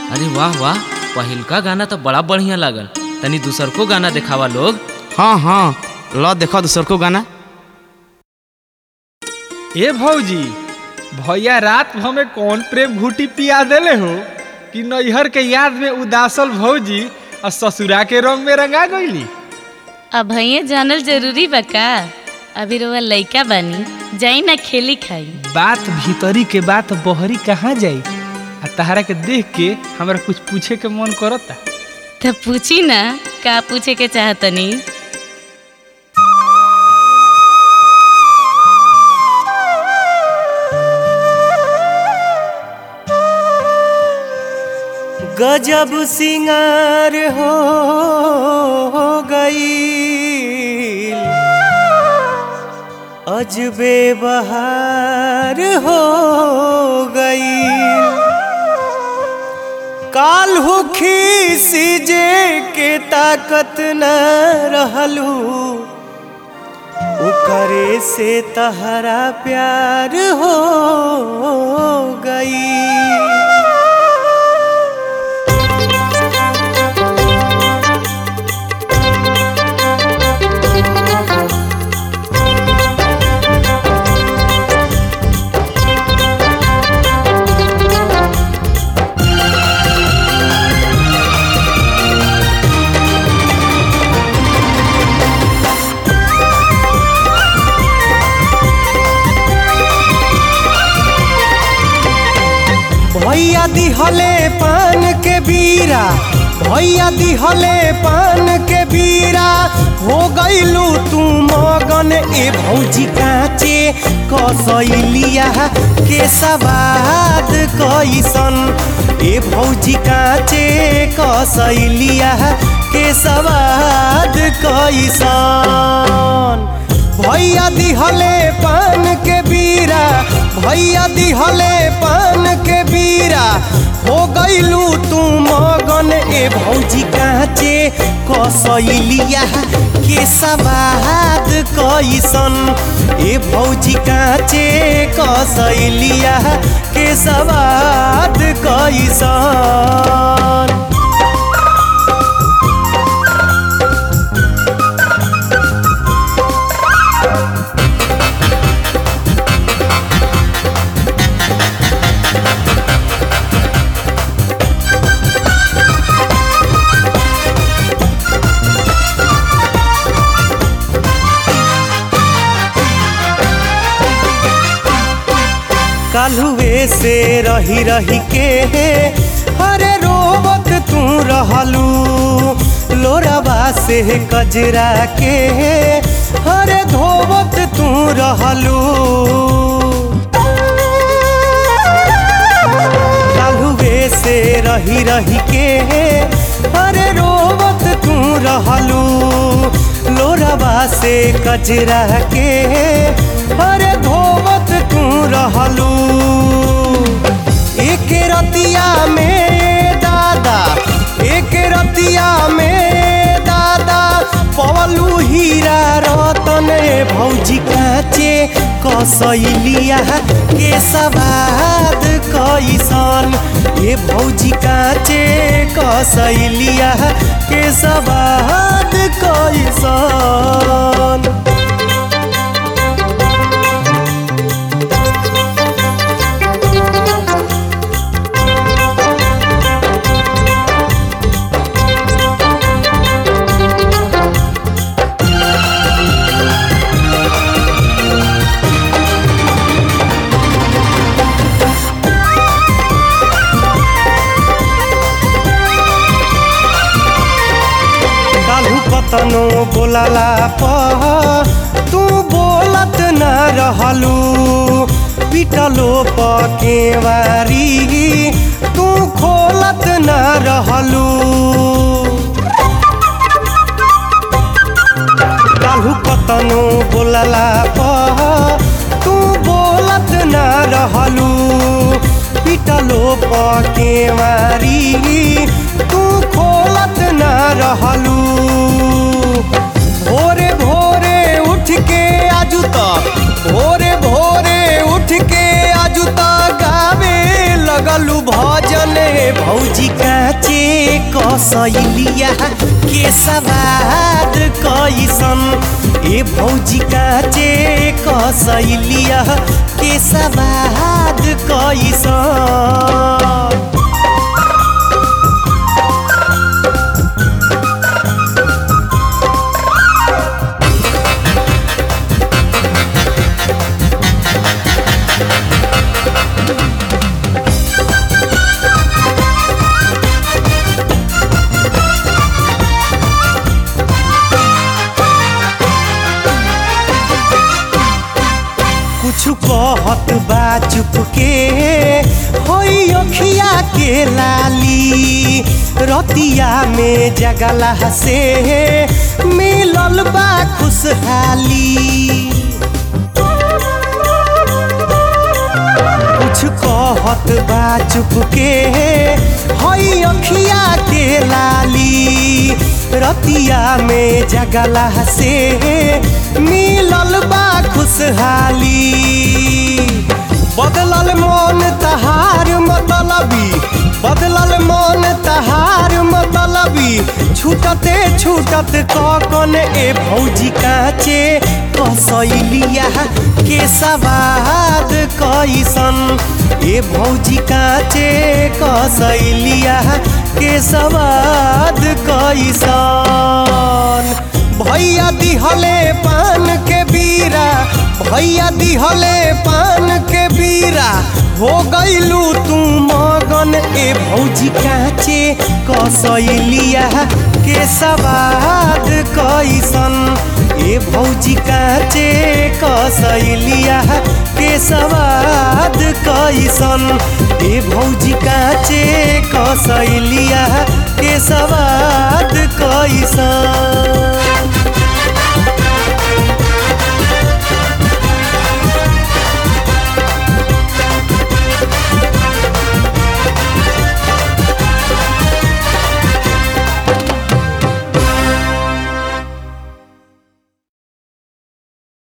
अरे वाह वाह पहिलका गाना तो बड़ा बढ़िया लागल तनी दूसर को गाना देखावा लोग हाँ हाँ लो देखो दूसर को गाना ए भौजी भैया रात भर में कौन प्रेम घूटी पिया देले हो कि नैहर के याद में उदासल भौजी और ससुरा के रंग में रंगा गईली अब भैया जानल जरूरी बा का अभी रोवा लइका बानी जाई ना खेली खाई बात भीतरी के बात बहरी कहाँ जाई आ तहरा के देख के हमरा कुछ पूछे के मन करता तो पूछी ना का पूछे के चाहतनी गजब सिंगार हो गई अजबे बहार हो गई काल हुखी सीजे के ताकत न रहलू ओकरे से तहरा प्यार हो गई भैया दिहले पान के बीरा भैया दिहले पान के बीरा हो गईलू तू मगन ए भौजी काचे कसैलिया के सवाद कैसन ए भौजी काचे कसैलिया के सवाद कैसन भैया दिहले पान के बीरा भैया दिहले पान के बीरा हो गईलू तू मगन ए भौजी काचे कसैलिया के सवाद कैसन ए भौजी काचे कसैलिया के सवाद कैसन कालुए से रही रही के हरे रोबत तू रहलू लोराबा से कजरा के हरे धोबत तू रहलू कालुए से रही रही के हरे रोबत तू रहलू लोराबा से कजरा के हरे धोबत तू रहलू एक रतिया में दादा एक रतिया में दादा पवलू हीरा रतन भौजी काचे कसैलिया के सवाद कैसन ए भौजी काचे कसैलिया के सवाद कैसन कालू कतनो बोलाला पह तू बोलत न रहलू पिटलो पकेवारी तू खोलत न रहलू कालू कतनो बोलाला पह तू बोलत न रहलू पिटलो पकेवारी तू खोलत न रहलू भोरे भोरे उठ के आजू त भोरे भोरे उठ के आजू त गावे लगलू भजन हे भौजी काचे कसैलिया के सवाद कैसन ए भौजी काचे कसैलिया के सवाद कैसन कुछ कहत बा चुप के होई अखिया के लाली रतिया में जगला से मिलल बा खुशहाली कुछ कहत बा चुप के हई अखिया के लाली रतिया में जगला से मिलल बा खुशहाली बदलल मन तहार मतलबी बदलल मन तहार मतलबी छूटते छूटत कौन ए भौजी काचे कसैलिया के सवाद कैसन ए भौजी काचे कसैलिया के सवाद कैसन भैया दिहले पान के बीरा भैया दिहले पान के बीरा हो गईलू तू मगन ए भौजी काचे कसैलिया के सवाद कैसन ए भौजी काचे कसैलिया के सवाद कैसन ए भौजी काचे कसैलिया के सवाद कैसन